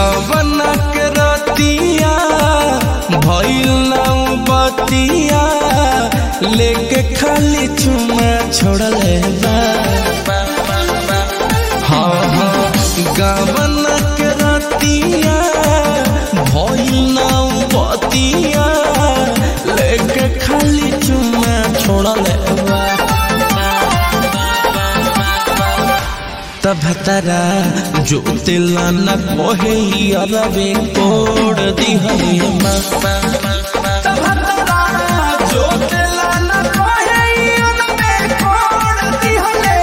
गबना के रतिया भइल नाउ बतिया लेके खाली चुमा छोड़ले बा हाँ हाँ गबना के रतिया भइल नाउ बतिया लेके खाली चुमा छोड़ले बा तब तरा जो तिला न कोहे अरबे कोड दिहले मा तब तरा जो तिला न कोहे अरबे कोड दिहले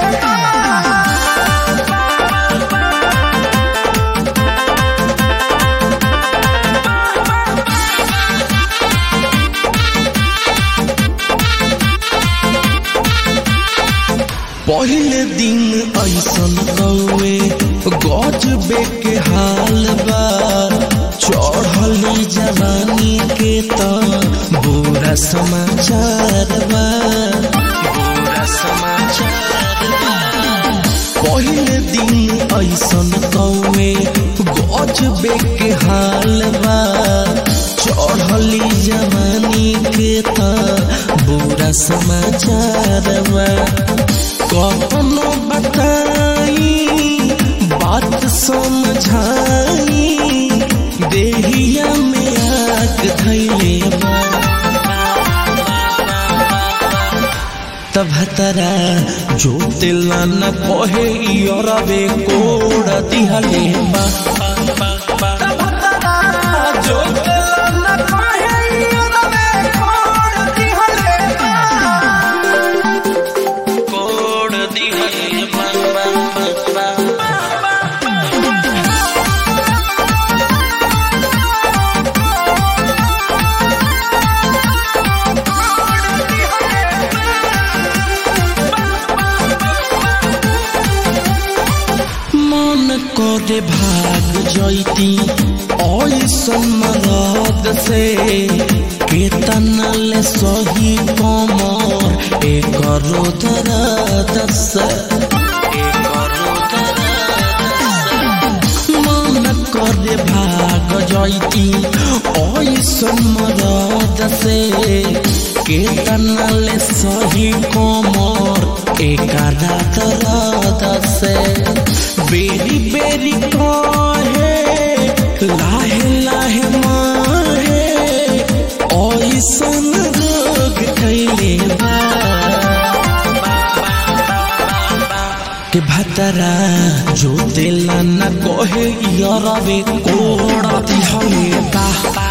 पहले दिन ऐसन कौए गजबे के हाल बा चढ़ली जवानी के त बुरा समाचार बा बुरा समाचार बा पहले दिन ऐसन कौए गजबे के हाल बा चढ़ली जवानी के त बुरा समाचार बा कखनो बताई बात समझाई देहिया में आग धैले बा तब तरा जो तिला न कहे अरबे कोड दिहले बा तब तरा जो तिला न कहे अरबे कोड दिहले बा कोड दिहले बा बा बा बा मन करे भाग जैती ऐसन मरद से केतना ले सही कमर एकरो दर्द से एकरो दर्द से मन करे भाग जैती ऐसन मरद से केतना ले सही कमर एकरा दर्द से बेरी बेरी कहे लाहे लाहे माहे ऐसन रोग कैले बा के भतरा जो दिल न कहे यरबे कोड़ा दिहले बा